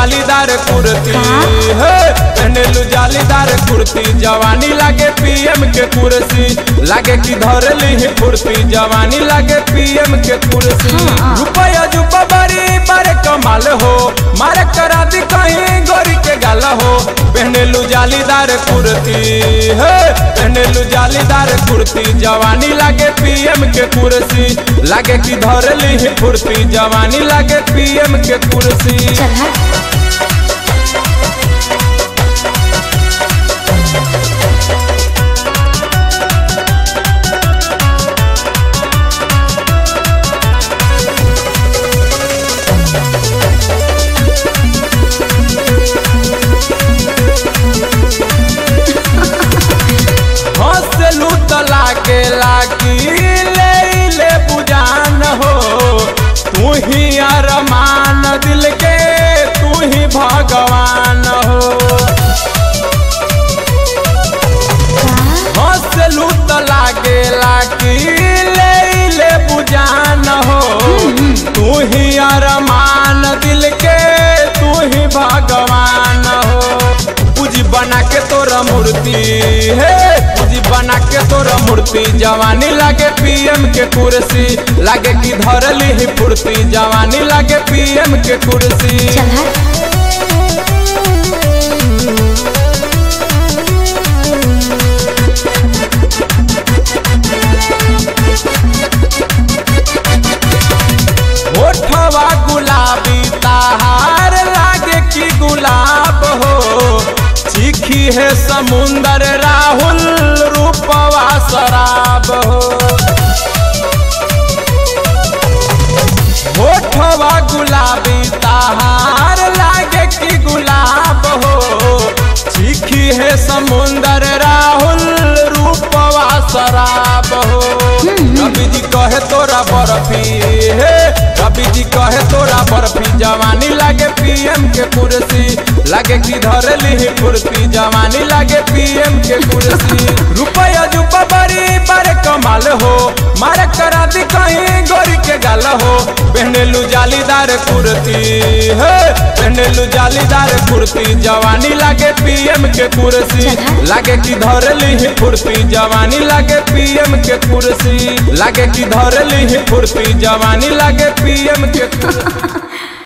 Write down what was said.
जालीदार कुर्ती हे पहनेलू जालीदार कुर्ती जवानी लागे पीएम के कुर्सी लागे कि धरली ही फुर्ती जवानी लागे पीएम के कुर्सी हाँ। रुपया जुपा बड़ी बारे कमाल हो मारे करा दी कहीं गोरी के गाल हो पहनेलू जालीदार कुर्ती हे पहनेलू जालीदार कुर्ती जवानी लागे पीएम के कुर्सी लागे कि धरली ही फुर्ती जवानी लागे पीएम के कुर्सी चल हट हंसलू तो लागे लागी ले ले बुझान हो तू ही अरमान दिल के तू ही भगवान हो हंसलू तो लागे लागी ले ले बुझान हो तू ही अरमान दिल के तू ही भगवान हो पूजी बना के तोरा मूर्ति हे पूजी बना के तोरा मूर्ति जवानी लागे पीएम के कुर्सी लागे कि धरली ही फुर्ती जवानी लागे पीएम के कुर्सी चल हट होठवा गुलाबी ताहार लागे कि गुलाब हो चीखी है समुंदर राहुल रूपवा शराब हो होठवा गुलाबी ताहार लागे कि गुलाब हो चीखी है समुंदर राहुल रूपवा शराब हो रवि जी कहे तोरा बर्फी हे रवि जी कहे तोरा बर्फी जवानी लागे पीएम के कुर्सी लागे कि धरली ही कुर्सी जवानी लागे पीएम के कुर्सी रुपया जुपा बड़ी बारे कमाल हो मारे करा दी कहीं गोरी के गाल हो पहनेलू जालीदार कुर्ती हे पहनेलू जालीदार कुर्ती जवानी लागे पीएम के कुर्सी लागे कि धरली ही फुर्ती जवानी लागे पीएम के कुर्सी लागे कि धरली ही फुर्ती जवानी लागे पीएम के कुर्सी